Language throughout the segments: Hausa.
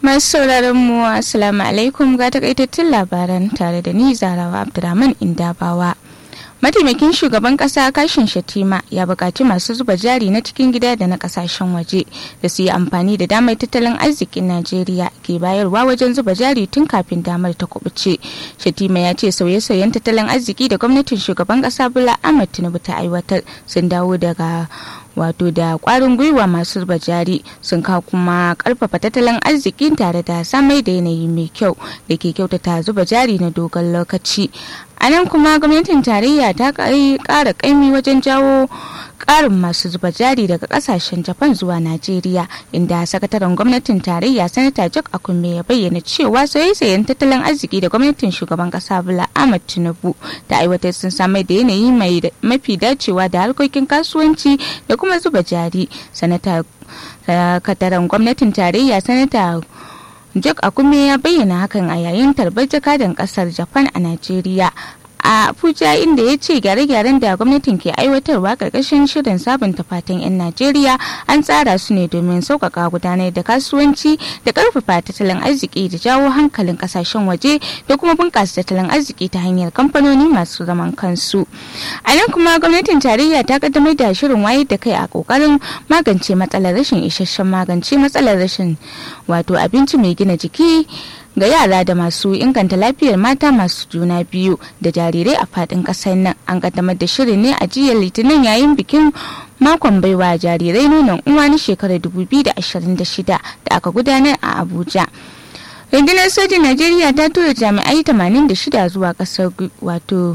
Masu sauraron mu Assalamu alaikum ga takaitattun labaran tare da ni Zarawa Abdurrahman Indabawa. Mataimakin shugaban kasa kashin Shatima ya buƙaci masu zuba jari na cikin gida da na kasashen waje da su yi amfani da damar tattalin arzikin Najeriya ke bayarwa wajen zuba jari tun kafin damar ta kubuce. Shatima ya ce sauye-sauyen tattalin arziki da gwamnatin shugaban kasa Bola Ahmed Tinubu ta aiwatar sun dawo daga wato da kwarin gwiwa masu zuba jari sun kawo kuma karfafa tattalin arzikin tare da samai da yanayi mai kyau da ke kyautata zuba jari na dogon lokaci a nan kuma gwamnatin tarayya ta kara kaimi wajen jawo karin masu zuba jari daga kasashen japan zuwa najeriya inda sakataren gwamnatin tarayya sanata jack akume ya bayyana cewa sauye-sauyen tattalin arziki da gwamnatin shugaban kasa bola ahmad tinubu da aiwatar sun samar da yanayi mai mafi dacewa da harkokin kasuwanci da kuma zuba jari sanata sakataren gwamnatin tarayya sanata Jack Akume ya bayyana hakan a yayin tarbar jakadan kasar Japan a Najeriya. a Abuja inda ya ce gyare-gyaren da gwamnatin ke aiwatarwa karkashin shirin sabunta fatan 'yan Najeriya an tsara su ne domin sauƙaƙa gudanar da kasuwanci da ƙarfafa tattalin arziki da jawo hankalin ƙasashen waje da kuma bunƙasa tattalin arziki ta hanyar kamfanoni masu zaman kansu. A nan kuma gwamnatin tarayya ta kaddamar da shirin wayar da kai a ƙoƙarin magance matsalar rashin isasshen magance matsalar rashin wato abinci mai gina jiki ga yara da masu inganta lafiyar mata masu juna biyu da jarirai a fadin kasar nan an kaddamar da shirin ne a jiya litinin yayin bikin makon baiwa jarirai nonon uwa na shekarar 2026 da aka gudanar a abuja rundunar sojin najeriya ta tura jami'ai 86 zuwa kasar wato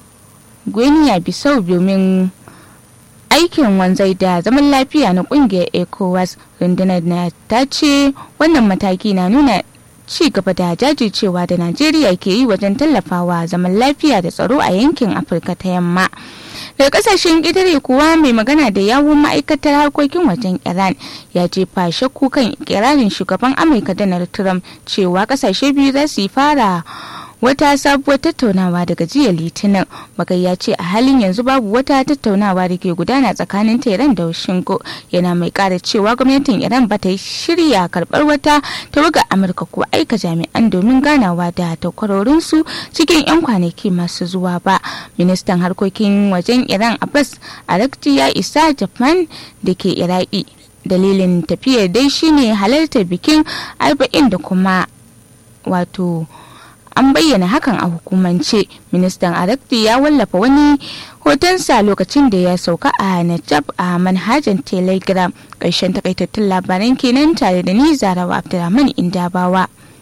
guinea bissau domin aikin wanzai da zaman lafiya na kungiyar ecowas rundunar na ta ce wannan mataki na nuna ci gaba da jajircewa da najeriya ke yi wajen tallafawa zaman lafiya da tsaro a yankin afirka ta yamma daga kasashen ƙetare kuwa mai magana da yawun ma'aikatar harkokin wajen iran ya jefa shakku kan kirarin shugaban amurka donald trump cewa kasashe biyu za su yi fara wata sabuwar tattaunawa daga jiya litinin bakai ya ce a halin yanzu babu wata tattaunawa da ke gudana tsakanin tehran da shingo yana mai kara cewa gwamnatin iran ba ta shirya karbar wata tawagar amurka ko aika jami'an domin ganawa da takwarorinsu cikin 'yan kwanaki masu zuwa ba ministan harkokin wajen iran abbas arakci ya isa japan da ke iraki dalilin tafiyar dai shine halartar bikin arba'in da kuma wato an bayyana hakan a hukumance ministan arakti ya wallafa wani hotonsa lokacin da ya sauka a najab a manhajan telegram ƙarshen takaitattun labaran kenan tare da ni zarawa abdulrahman indabawa